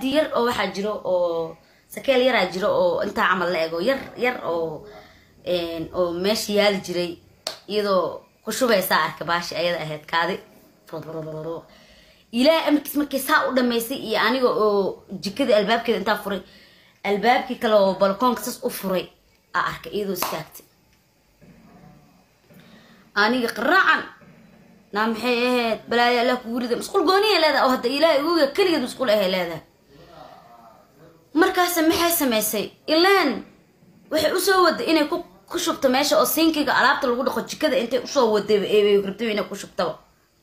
baaldi yar oo waxaa jiro oo sakeel yaraa jiro oo intaa camal la ego yar yar oo oo meesha yaali jiray iyadoo ku shubaysaa arka baashi ayada ahayd kaadi ilaahay amarkiis markay saa u dhamaysay iyo aniga oo jikada albaabkeeda intaa furay albaabkii kale oo balkoonka sas u furay aa arkay iyadoo istaagtay aniga qaraacan naa maxay ahayd balaayo allah kugu rida masquul gooniya leedahay oo hadda ilaahay uga keligeed masquul ahay leedahay markaase maxay samaysay ilaan waxay usoo waday inay ku ku shubto meesha oo sinkiga alaabta lagu dhaqo jikada intay usoo waday rabtay inay ku shubtaba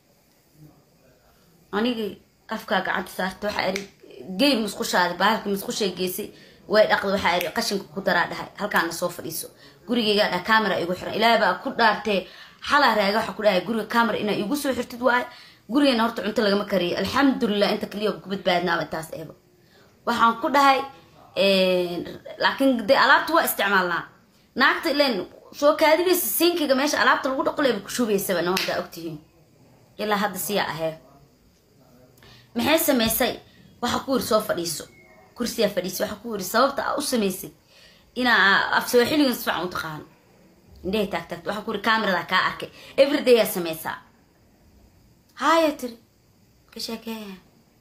anigii afkaa gacanta saarta waxaa iri gey musqushaadi bahalka musqushay geysay way dhaqda waxaa iri qashinka ku daraa dhahay halkaana soo fadhiiso gurigeygaa dhaha camera igu xiran ilaahay baa ku dhaartee xalaa raaga waxaa ku dhahay guriga camera inaa igu soo xirtid waaye gurigeena horta cunto lagama kariyo alxamdulilah inta kaliya ku badbaadnaaba taas eeba waxaan ku dhahay laakiin dee alaabta waa isticmaalnaa naagta ilen soo kaadinaysa sinkiga meesha alaabta lagu dhaqo leeba ku shubaysaba no haddaa ogtihiin ilaa hadda siyaa ahee maxay samaysay waxaa ku yiri soo fadhiiso kursiyaa fadhiisay waxaa ku yiri sababta aa u samaysay inaa af soo xiligan si fiican u taqaano indhehay taagtaagta waxaa ku yiri camerada kaa arkay everyday aa samaysaa haya tiri ka sheekeeya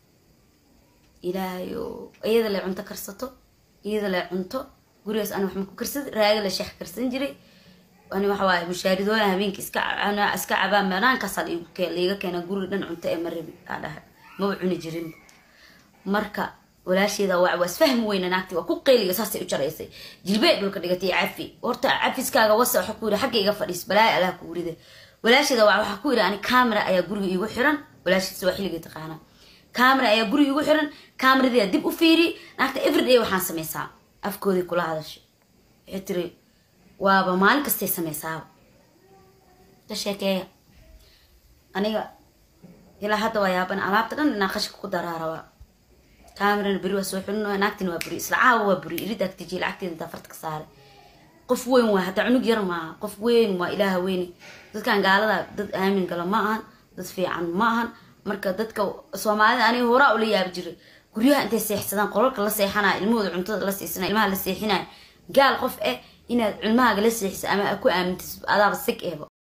ilaahayo iyada le cunto karsato iyada le cunto gurigaas ana waxma ku karsada raaga la sheex karsan jiray ani waxa waaye mushaaridooda habeenka iska iska cabaan banaankaasa laiga keena guriga dhan cunto ee marabi aa dhahay maba cuni jirin marka walaasheeda waa waa isfahmi weyna naagti waa ku qeyliga saasay u jaraysay jilbee dhulka dhigatay cafi horta cafiskaaga wasa waxa ku yiri xagga iga fadhiis balaayo allah ku rida walaasheeda waa waxaa ku yiri ani camera ayaa guriga iigu xiran walaashiisa waa xilliga taqaana camera ayaa guriga iigu xiran cameradii dib u fiiri naagta everyday waxaan samaysaa afkoodii kula hadashay waxay tiri waaba maalin kastay samaysaaba ka sheekeeya aniga ilaa hadda waa yaaban alaabta dhan inaa qashinka ku daraarabaa camerana beri waa soo xulin naagtina waa buri isla caawa waa buri irid agtiji lacagteeda intaa farta ka saaray qof weyn waa hataa cunug yar maaha qof weyn waa ilaaha weyne dadkan gaalada dad aamin gala ma ahan dad fiican ma ahan marka dadka soomaalida aniga horaa ula yaabi jiray guryaha intay seexsadaan qolalka la seexanaya ilmahooda cuntada la siisanaya ilmaha la seexinaya gaal qof eh inaad cilmahaaga la seexisa ama ku aamintis adaaba sig ehba